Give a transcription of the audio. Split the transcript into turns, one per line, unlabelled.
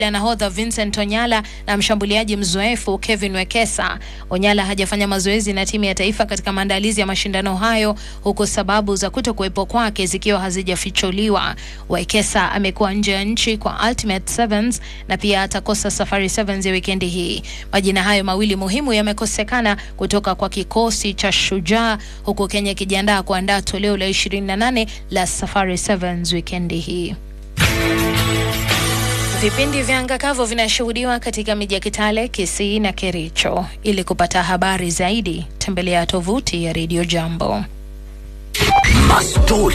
la nahodha Vincent Onyala na mshambuliaji mzoefu Kevin Wekesa. Onyala hajafanya mazoezi na timu ya taifa katika maandalizi ya mashindano hayo, huku sababu za kuto kuwepo kwake zikiwa hazijafichuliwa. Wekesa amekuwa nje ya nchi kwa Ultimate Sevens na pia atakosa Safari Sevens ya wikendi hii. Majina hayo mawili muhimu yamekosekana kutoka kwa kikosi cha Shujaa, huku Kenya ikijiandaa kuandaa toleo la 28 la Safari Sevens wikendi hii. Vipindi vya anga kavu vinashuhudiwa katika miji ya Kitale, Kisii na Kericho. Ili kupata habari zaidi, tembelea tovuti ya Radio Jambo.
Mastori